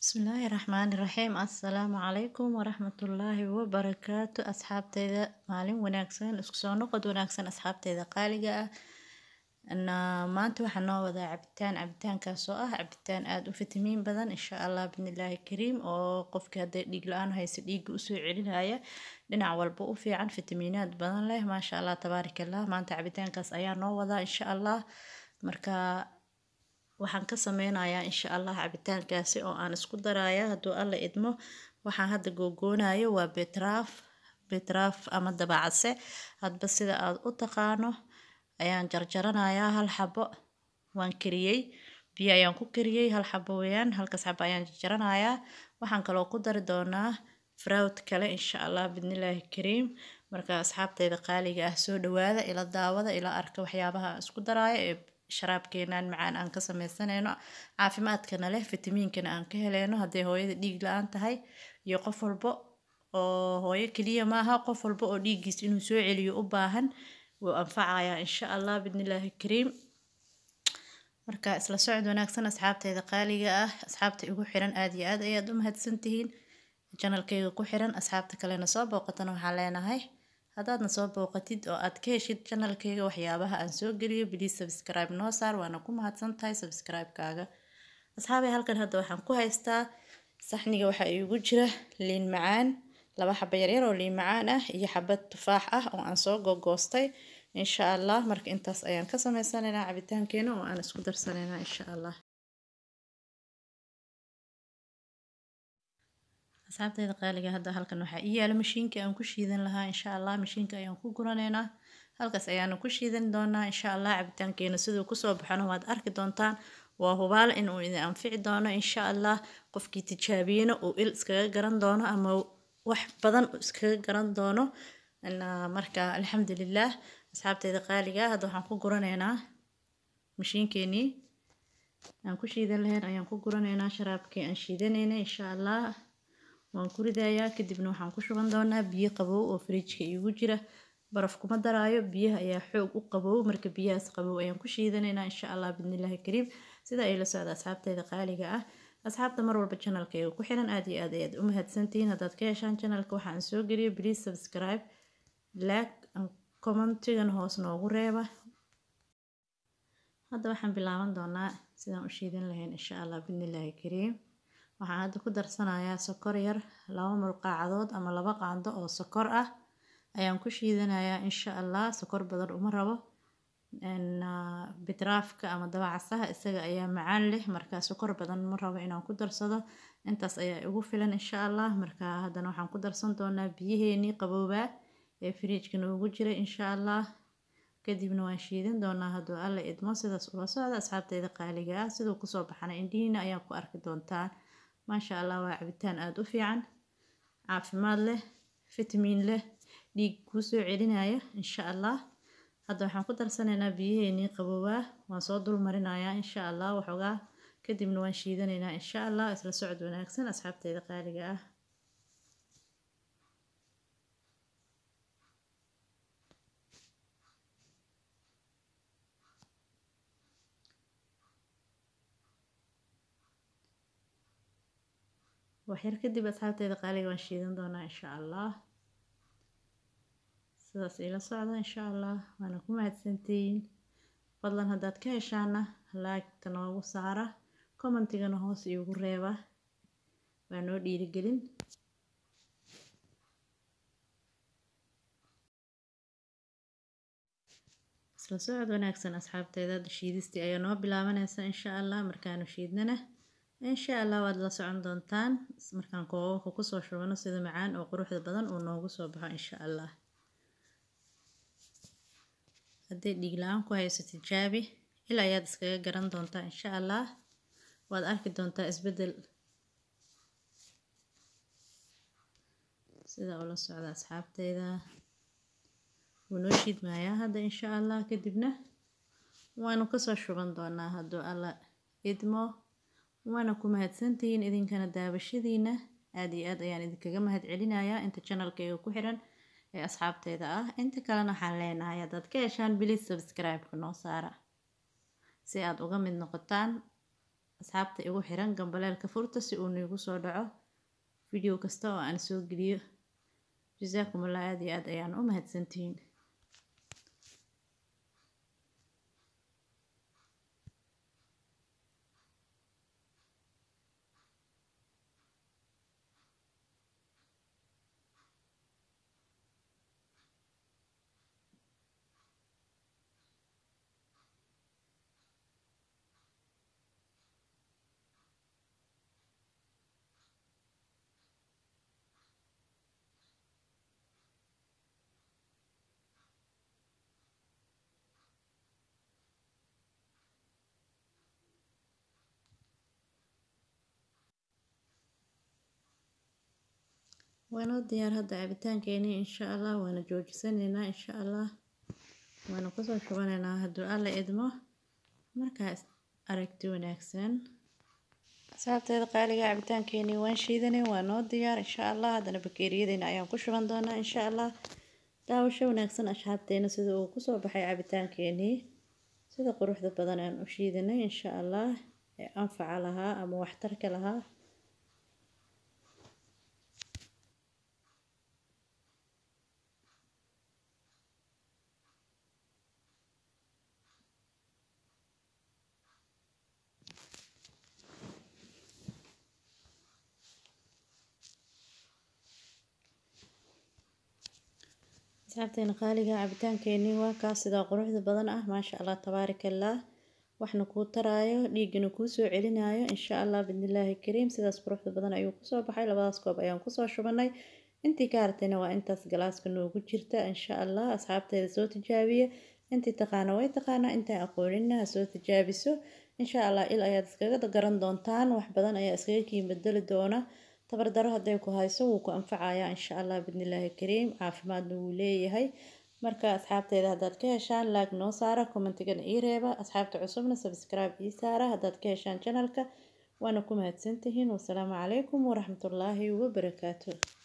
Bismillaahi Raxmaani Raxiim Assalaamu calaykum waraxmatullaahi wabarakaatu asxaabteyda maalin wanaagsan isku soo noqod wanaagsan asxaabteyda qaaliga ah na maanta waxaa noo wadaa cabitaan cabitaankaas oo ah cabitaan aad u fitamiin badan insha allah bidnillaahi kariim oo qofka hadday dhiig la-aan hayso dhiigga usoo celinaya dhinac walba u fiican fitamiinaad badan leh maasha allah tabaarakallah maanta cabitaankaas ayaa noo wadaa insha allah marka waxaan ka sameynayaa insha allah cabitaankaasi oo aan isku daraya hadduu alla idmo waxaan hadda googoonayo waa betraaf betraaf ama dabacase hadba sida aad u taqaano ayaan jarjaranayaa hal xabo waan kariyey biyo ayaan ku kariyey hal xabo weeyaan halkaas xabo ayaan jarjaranayaa waxaan kaloo ku dari doonaa fraud kale insha allah bidnillaahi kariim marka asxaabteyda qaaliga ah soo dhawaada ila daawada ila arka waxyaabaha aan isku daraayo ee sharaabkeenan macaan aan ka sameysanayno caafimaadkana leh fitamiinkana aan ka heleyno hadday hooyada dhiig la-aan tahay iyo qof walba oo hooyo keliya maaha qof walba oo dhiiggiis inuu soo celiyo u baahan wuu anfacayaa insha allah bidnillaahi kariim marka isla socod wanaagsan asxaabteyda qaaliga ah asxaabta igu xiran aad iyo aad ayaad u mahadsantihiin janalkayga ku xiran asxaabta kalena soo booqatana waxaan leenahay haddaadna soo booqatid oo aad ka heshid janalkayga waxyaabaha aan soo geliyo biliis subscribe noo saar waana ku mahadsan tahay subscribe-kaaga asxaabay halkan hadda waxaan ku haystaa saxniga waxaa iigu jira liin macaan laba xaba yaryar oo liin macaan ah iyo xabad tufaax ah oo aan soo gogoostay insha allah marka intaas ayaan ka sameysanaynaa cabitaankeena oo aan isku darsanaynaa insha allah asxaabteyda qaaliga hadda halkan waxaa ii yaala mashiinka aan ku shiidan lahaa insha allah mashiinka ayaan ku guranaynaa halkaas ayaanu ku shiidan doonaa insha allah cabitaankeena siduu kusoo baxona waad arki doontaan waa hubaal inuu idin anfici doono insha allah qofkii tijaabiyena uu il iskaga garan doono ama wax badan iskaga garan doono marka alxamdulilah asxaabteyda qaaliga hadda waxaan ku guranaynaa mashiinkeenii aan ku shiidan lahayn ayaan ku guranaynaa sharaabkii aan shiidanayna insha allah waan ku ridayaa kadibna waxaan ku shuban doonaa biyo qabow oo fridjka iigu jira baraf kuma daraayo biyaha ayaa xoog u qabow marka biyahaas qabow ayaan ku shiidanaynaa insha allah bidnillaahi kariim sida ay la socda asxaabteyda qaaliga ah asxaabta mar walba janalkayga ku xiran aad iyo aad ayaad u mahadsantihiin haddaad ka heshaan janalka waxaan soo geliyo please subscribe like commentigan hoos noogu reeba hadda waxaan bilaaban doonaa sidaan u shiidan lahayn insha allah bidnillaahi kariim waxaan hadda ku darsanayaa sokor yar laba mulqaacadood ama laba qaando oo sokor ah ayaan ku shiidanayaa insha allah sokor badan uma rabo bitraafka ama dabacasaha isaga ayaa macaan leh marka sokor badan ma rabo inaan ku darsado intaas ayaa igu filan insha allah marka haddana waxaan ku darsan doonaa biyaheenii qaboobaa ee firiijka noogu jiray insha allah kadibna waan shiidan doonaa hadduu alla idmo sidaas ula socda asxaabteyda qaaliga ah siduu kusoo baxana indhihiina ayaan ku arki doontaan maasha allah waa cabitaan aada u fiican caafimaad leh fitamiin leh dhiig kuu soo celinaya insha allah hadda waxaan ku darsanaynaa biyaheenii qaboobaa waan soo dul marinayaa insha allah waxoogaa kadibna waan shiidanaynaa insha allah isla socod wanaagsan asxaabteyda qaaliga ah waxyar kadib asxaabteyda qaaliga waan shiidan doonaa insha allah sidaas ila socda insha allah waana ku mahadsantihiin fadlan haddaad ka heshaana laagta noogu saara commentigana hoos iigu reeba waa noo dhiirigelin isla socod wanaagsan asxaabteyda shiidistii ayaa noo bilaabanaysa insha allah markaanu shiidnana insha allah waad la socon doontaan markaan koobabka kusoo shubano sida macaan oo quruxda badan uu noogu soo baxo insha allah hadday dhiig la-aan ku hayso tijaabi ilaa ayaad iskaga garan doontaa insha allah waad arki doontaa isbeddel sida ula socda asxaabteyda wuu noo shiidmayaa hadda insha allah kadibna waanu kasoo shuban doonaa hadduu alla idmo waana ku mahadsantihiin idinkana daabashadiina aada iyo aad ayaan idinkaga mahad celinayaa inta janalkayga ku xiran ee asxaabteyda ah inta kalena waxaan leenahay haddaad ka heshaan bilis subscribe-ka noo saara si aad uga mid noqotaan asxaabta igu xiran gambaleelka furta si uu niigu soo dhaco video kasta oo aan soo geliyo jasaakum allah aada iyo aad ayaan u mahadsantihiin waanoo diyaar hadda cabitaankeeni insha allah waana joojisanaynaa insha allah waana kusoo shubanaynaa hadduu alla idmo markaas aragti wanaagsan asxaabteeda qaaliga cabitaankeeni waan shiidanay waa noo diyaar insha allah haddana bakeeriyadeyna ayaan ku shuban doonaa insha allah daawasho wanaagsan asxaabteena sida uu kusoo baxay cabitaankeenii sida quruxda badan aan u shiidanay insha allah ee anfaca lahaa ama waxtarka lahaa asxaabteena qaaliga cabitaankeenii waa kaas sidaa quruxda badan ah maasha allah tabaaraka allah waxna kuu taraayo dhiigana kuu soo celinayo insha allah bidnillaahi kariim sidaas quruxda badan ayuu kusoo baxay labadaas koob ayaan kusoo shubanay intii ka hartayna waa intaas galaaska noogu jirta insha allah asxaabteeda soo tijaabiya intii taqaana way taqaanaa intaan aqoonina ha soo tijaabiso insha allah il ayaad iskaga garan doontaan wax badan ayaa iskaga kiin bedeli doona tabardaro hadday ku hayso wuu ku anfacayaa insha allah bidnillaahi kariim caafimaadna wuu leeyahay marka asxaabteeda haddaad ka heshaan laag noo saara commentigana ii reeba asxaabta cusubna subscribe ii saara haddaad ka heshaan channelka waana ku mahadsantihiin wasalaamu calaykum waraxmatullaahi wabarakaatu